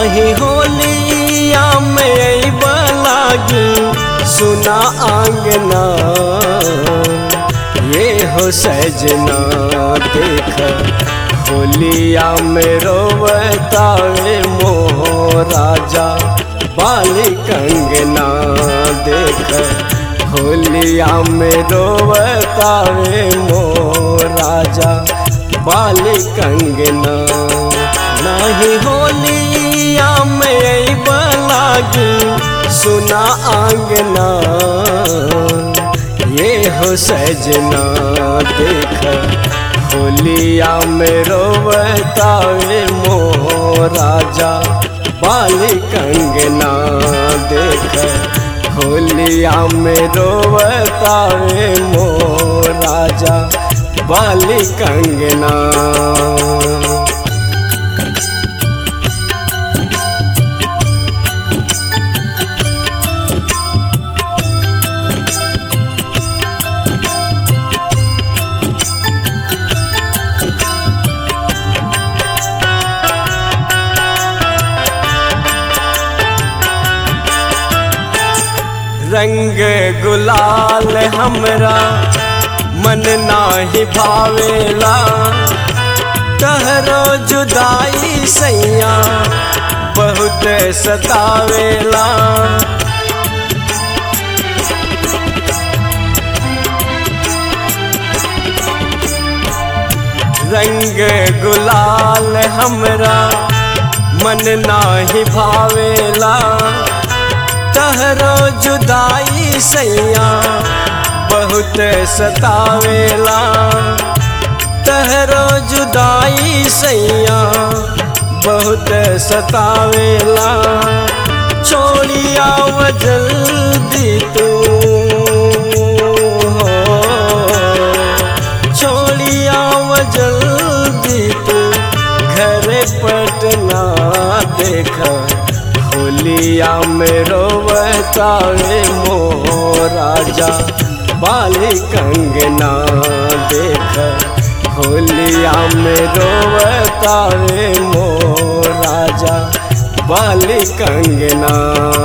नाही होलिया में लागी सुना आंगना ये हो सजना देख होलिया में रोवतावे मोह राजा बाली कंगना देख होलिया में रोवतावे मोह राजा बाली कंगना नहीं होलिया में लागी सुना आंगना ये हो सजना देख होलिया में रोवतावे मोह राजा बाली कंगना देख होलिया में रोवतावे मोह राजा बाली कंगना रंग गुलाल हमरा मन नाही भावेला तहरो जुदाई सैया बहुत सतावेला रंग गुलाल हमरा मन नाही भावेला तहरो जुदाई सैया बहुत सतावेला तहरो जुदाई सैया बहुत सतावेला छोड़िया जल्दी तू हो छोड़िया जल्दी तू घर पटना देखा होलिया में रोवतावे मोह राजा बाली कंगना देख होलिया में रोवतावे मोह राजा बाली कंगना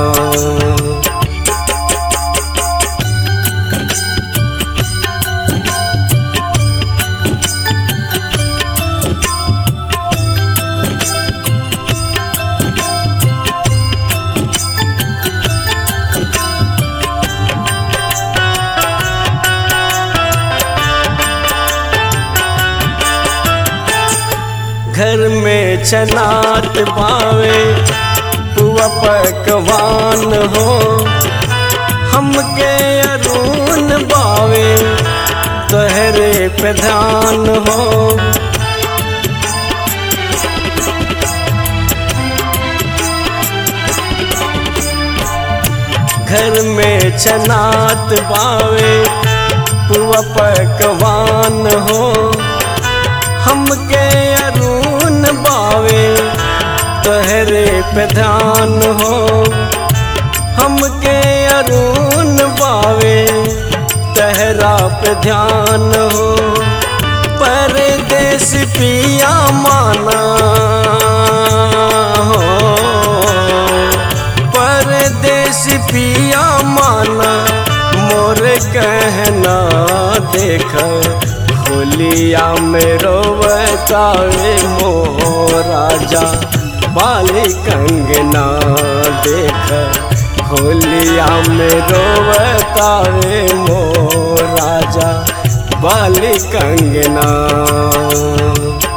घर में चनात पावे पुआ पकवान हो हमके अरून बावे तहरे प्रधान हो घर में चनात बावे पुआ पकवान हो हमके अरून बावे तहरे प्रधान हो हमके अरून बावे तहरा पे ध्यान हो परदेश पिया माना हो परदेश पिया माना मोर कहना देख होलिया में रोवतावे मोह राजा बाली कंगना देख होलिया में रोवतावे मोह राजा बाली कंगना